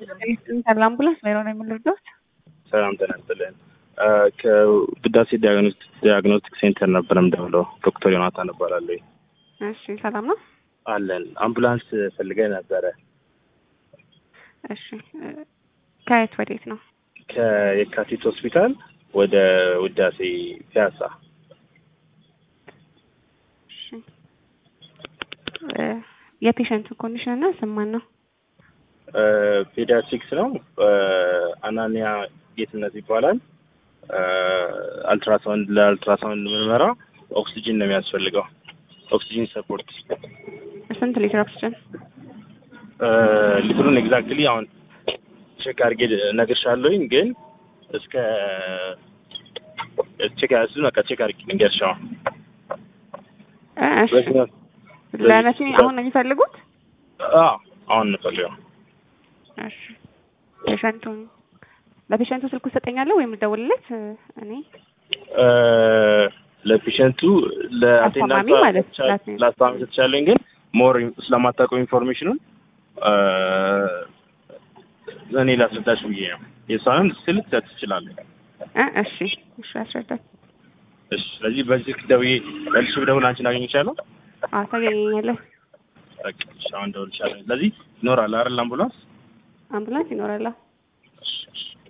ሰላም አምቡላንስ ሜሮ ነው የምንረዳት። ሰላም ጤና ይስጥልን። ከውዳሴ ዲያግኖስቲክ ሴንተር ነበር የምደውለው። ዶክተር ዮናታን እባላለሁ። እሺ ሰላም ነው። አለን አምቡላንስ ፈልገን ነበረ። እሺ ከየት ወዴት ነው? ከየካቲት ሆስፒታል ወደ ውዳሴ ፒያሳ። እሺ የፔሸንቱ ኮንዲሽን እና ስማን ነው? ፔዲያትሪክስ ነው። አናኒያ ጌትነት ይባላል። አልትራሳውንድ ለአልትራሳውንድ ምርመራ ኦክሲጂን ነው የሚያስፈልገው። ኦክሲጂን ሰፖርት ስንት ሊትር ኦክሲጅን? ሊትሩን ኤግዛክትሊ አሁን ቼክ አድርጌ እነግርሻለሁኝ፣ ግን እስከ ቼክ እሱ በቃ ቼክ አድርጌ ልንገርሽ። አሁን እሺ ለመቼ አሁን ነው የሚፈልጉት? አዎ አሁን እንፈልገው። እሺ ፔሸንቱን ለፔሸንቱ ስልኩ ትሰጠኛለህ ወይም ልደውልለት? እኔ ለፔሸንቱ አስተማሚ ማለት ነው። ለአስተማሚ ትችላለኝ፣ ግን ሞር ስለማታውቀው ኢንፎርሜሽኑን እኔ ላስረዳሽ ብዬ ነው። የእሷንም ስል ትችላለህ። እሺ እሺ፣ አስረዳኝ። እሺ፣ ስለዚህ በዚህ ደውዬ መልሼ ብደውል አንቺን አገኝቻለሁ? አዎ ታገኘኛለህ። በቃ እሺ፣ አሁን ደውልሻለሁ። ስለዚህ ይኖራል አይደል አምቡላንስ? አምቡላንስ ይኖራል። እሺ እሺ